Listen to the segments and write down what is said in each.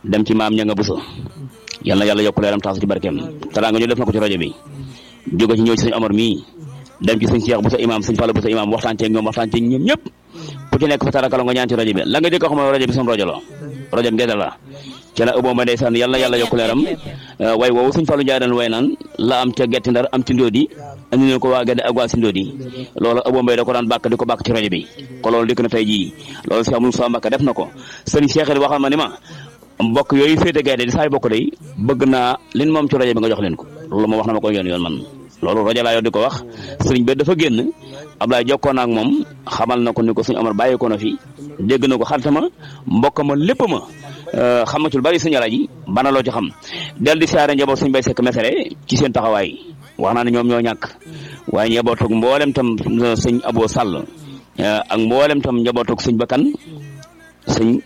dem ci maam ña nga busa yal na yàlla yokk leeram taas ci barkeem teraanga ñu def na ko ci rajo bi jóge ci ñëw ci sëñ Omar mii dem ci sëñ Cheikh Busa imam sëñ Fallou Busa imam waxtaan ceeg ñoom waxtaan ceeg ñoom ñëpp ku ci nekk fa tarakala nga ñaan ci rajo bi la nga jëkk a xam ne rajo bi sama rajo la rajo bi ngeen la ci la ëbboo ma ndeysaan yal na yàlla yokk leeram way woowu sëñ Fallou Ndiaye daan way naan la am ca getti ndar am ci ndóodi andi leen ko waa Gede ak waa si ndóodi loolu ëbboo mbay da ko daan bàkk di ko bàkk ci rajo bi ko loolu dikk na tey jii loolu Cheikh Moussa Mbacke def na ko sëñ Cheikh it waxal ma ni ma mbokk yooyu féete Gede di saay bokk day bëgg naa lin moom ci rajo bi nga jox leen ko loolu moom wax na ma ko yoon yoon man loolu rajo laa yor di ko wax sëriñ bi dafa génn Ablaye jokkoo na ak moom xamal na ko ni ko suñu Omar bàyyi ko na fi dégg na ko xaritama mbokk ma lépp ma xam na ci lu bari sëñ Alaaji bana loo ci xam del di siyaare njaboot suñ bay sekk mesere ci seen taxawaay wax naa ne ñoom ñoo ñàkk waaye njabootug mboolem tam sëñ Abo Sall ak mboolem tam njabootug sëñ Bakkan sëñ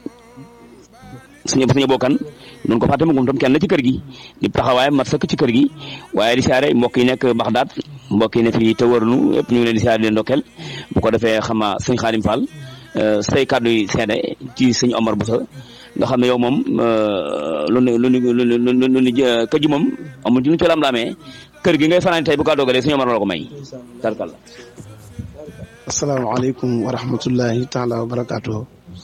sëñ sëñ Abo Kan noonu ko fàtte moom tam kenn la ci kër gi di taxawaayam mat sëkk ci kër gi waaye di siyaare mbokk yi nekk Baxdaad mbokk yi ne fii te wërnu yëpp ñu ngi leen di siyaare leen ndokkeel bu ko defee xama sëñ Xaadim Fall say kàddu yi seede ci sëñ Omar Boussa nga xam ne yow moom lu nu lu nu lu nu lu nu kër gi moom amul ci lu ci lam laamee kër gi ngay fanaan tey bu kaa doogalee sëñ Omar la ko may tarkal la asalaamaaleykum wa rahmatullahi taala wa barakaatu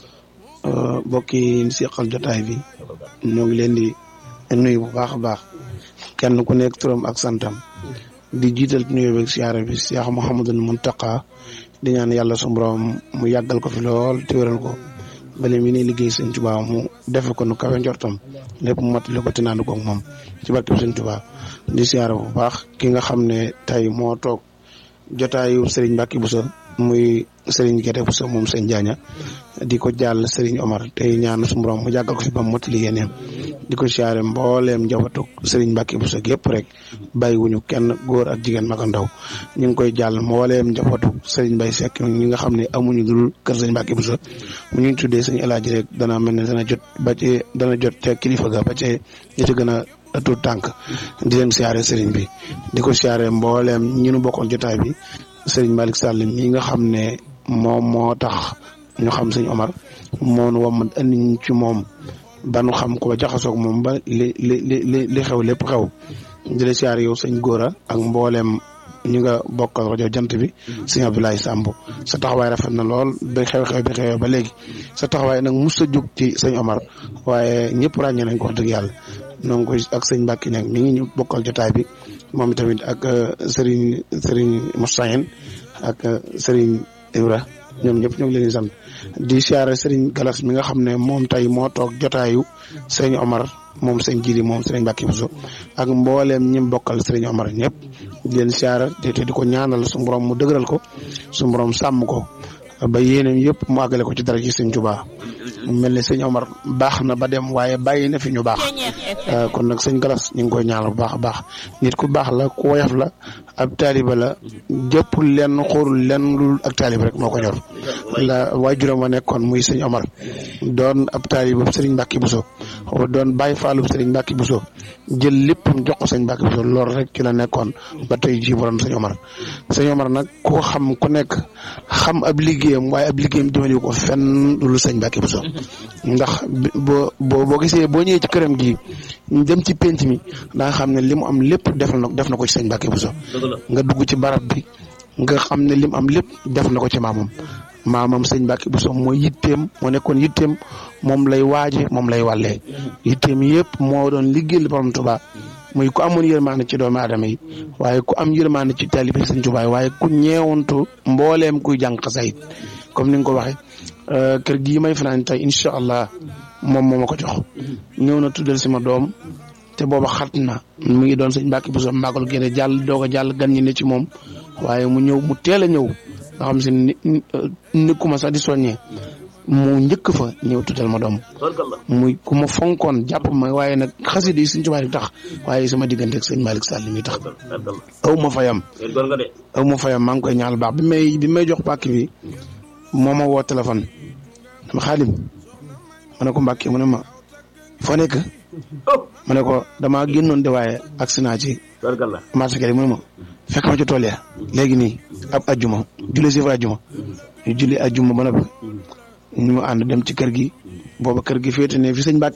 mbokki yi seqal jotaay bi ñoo ngi leen di nuyu bu baax a baax kenn ku nekk turam ak santam di jiital nuyu beeg siyaare bi Cheikh Mouhamadul Muntaqa di ñaan yàlla su borom mu yàggal ko fi lool te wéral ko bale mi ne liggéey sëñ Tuubaa mu defe ko nu kawe njortam lépp mu mottali ko te naandu ko moom ci barkeb sëñ Tuubaa di siyaare bu baax ki nga xam ne tey moo toog jotaayu Serigne Mbacke Bousso muy Serigne Guédé Bousso moom sëñ Jaaña di ko jàll Serigne Omar tey ñaan su borom mu jàggal ko fi ba mu mottali yéeneem di ko siyaare mbooleem njabootu Serigne Mbacke Bousso gépp rek bàyyiwuñu kenn góor ak jigéen mag ak ndaw ñu ngi koy jàll mbooleem njabootu Serigne Mbaye Seck ñi nga xam ne amuñu dul kër Serigne Mbacke Bousso mu ñu tuddee sëñ El Hadj rek dana mel ne dana jot ba ci dana jot ca kilifa ga ba ci ñi ci gën a tuut tànk di leen siyaare Serigne bi di ko siyaare mbooleem ñi nu bokkoon jotaay bi Serigne Malick Sall mi nga xam ne moom moo tax ñu xam sëñ Omar moo nu wam andi ci moom ba nu xam ko ba jaxasoog moom ba li li li li xew lépp xew di la siyaare yow sëñ Góora ak mbooleem ñu nga bokkal rajo jant bi sëñ Abdoulaye Samb sa taxawaay rafet na lool ba xew-xew bi xewee ba léegi sa taxawaay nag mus a jóg ci sëñ Omar waaye ñëpp ràññee nañ ko wax dëgg yàlla noo ngi koy ak sëñ Mbacke nag mi ngi ñu bokkal jotaay bi moom tamit ak Serigne Serigne Moussaïn ak Serigne Ibra ñoom ñëpp ñoo ngi leen di sant di siyaare Serigne Galas mi nga xam ne moom tey moo toog jotaayu sëñ Omar moom sëñ Jili moom Serigne Mbacke Bousso ak mbooleem ñi bokkal Serigne Omar ñëpp di leen siyaare te di ko ñaanal su borom mu dëgëral ko su borom sàmm ko ba yéeneen yëpp mu àggale ko ci dara ci sëñ Tuubaa mel ni sëñ Omar baax na ba dem waaye bàyyi na fi ñu baax kon nag sëñ Galas ñu ngi koy ñaanal bu baax a baax nit ku baax la ku woyof la ab taaliba la jëpp lenn xoolul lenn lu ak taaliba rek moo ko ñor la waajuram wa nekkoon muy sëñ Omar doon ab taaliba sëriñ Mbacke Bousso doon bàyyi faalub sëriñ Mbacke Bousso jël léppam jox ko sëñ Mbacke Bousso loolu rek ci la nekkoon ba tey jii borom sëñ Omar sëñ Omar nag ku xam ku nekk xam ab liggéeyam waaye ab liggéeyam jëmale ko fenn lu sëñ Mbacke Bousso ndax boo boo boo gisee boo ñëwee ci këram gi dem ci penc mi da nga xam ne li mu am lépp def na def na ko ci sëñ Mbacke Bousso nga dugg ci barab bi nga xam ne li mu am lépp def na ko ci maamam maamam sëñ Mbacke Bousso mooy yitteem moo nekkoon yitteem moom lay waaje moom lay wàllee yitteem yëpp moo doon liggéeyal borom Tuubaa muy ku amoon yërmaande ci doomu aadama yi waaye ku am yërmaande ci taalibe sëñ Tuubaa waaye ku ñeewantu mbooleem kuy jàng xasaayid comme ni nga ko waxee kër gii may fanaan tey incha allah moom moo ma ko jox ñëw na tuddal si ma doom te booba xat na mu ngi doon sëñ Mbacke Bousso màggal génne jàll doog a jàll gan ñi ne ci moom waaye mu ñëw mu teel a ñëw nga xam si ni nekkuma sax di soññee mu njëkk fa ñëw tuddal ma doom muy ku ma fonkoon jàpp ma waaye nag xasida yi suñ tubaab yi tax waaye sama diggante ak sëñ Malick Sall mi tax aw ma fayam aw ma fayam maa ngi koy ñaanal baax bi may bi may jox pàkk bi moo ma woo téléphone dama xaalim ma ne ko Mbacke mu ne ma foo nekk ma ne ko damaa génnoon de waaye accident ci marché kër yi mu ne ma fekk ma ci tool ya léegi nii ab ajjuma julli si fa ajjuma ñu julli ajjuma ba noppi ñu ànd dem ci kër gi booba kër gi féete ne fi sëñ Mbacke